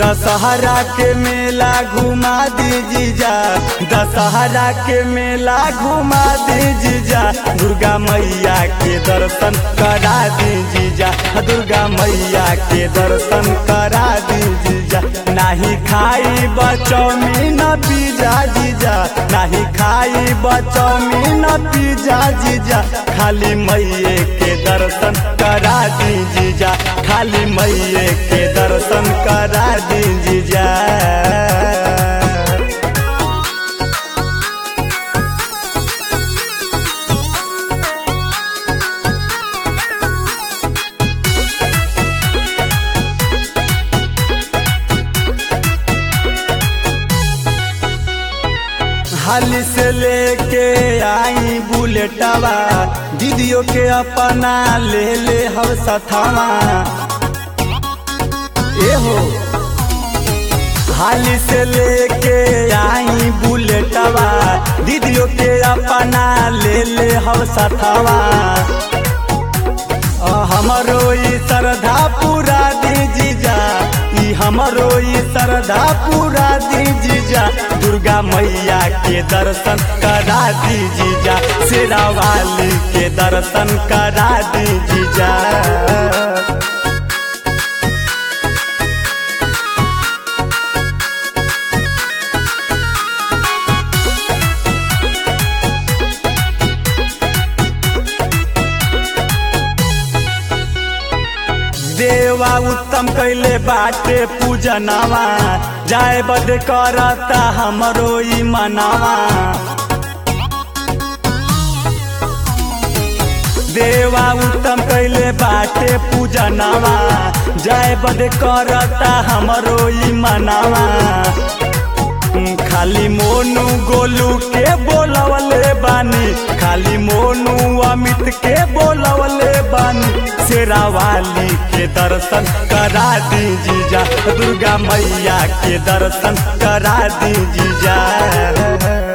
दशहरा के मेला घुमा दी जीजा दशहरा के मेला घुमा दी जीजा दुर्गा मैया के दर्शन करा दी जीजा दुर्गा मैया के दर्शन करा दी जीजा नाही खाई बचौमीन पिज्जा जीजा नाही खाई बचौमीन पिज्जा जीजा खाली मैये के दर्शन करा दी जीजा खाली मैये के दर्शन करा दी जीजा हाली से लेके आई बुलेटवा दीदियों के अपना ले ले हम सथावा ए हो हाली से लेके आई बुलेटवा दीदियों के अपना ले ले हम सथावा हमरो ई श्रद्धा पूरा दी जीजा ई हमरो ई श्रद्धा पूरा दी जीजा दुर्गा मैया के दर्शन करा दी जीजा शेरा वाली के दर्शन करा दी जीजा देवा उत्तम कैले बाटे पूजनवा जाय बद करता हमरो ई मनावा देवा उत्तम कैले बाटे पूजनवा जाय बद करता हमरो ई मनावा खाली मोनू गोलू के बोलवले बानी खाली मोनू अमित के बोलवले बानी शेरा वाली के दर्शन करा दी जीजा दुर्गा मैया के दर्शन करा दी जीजा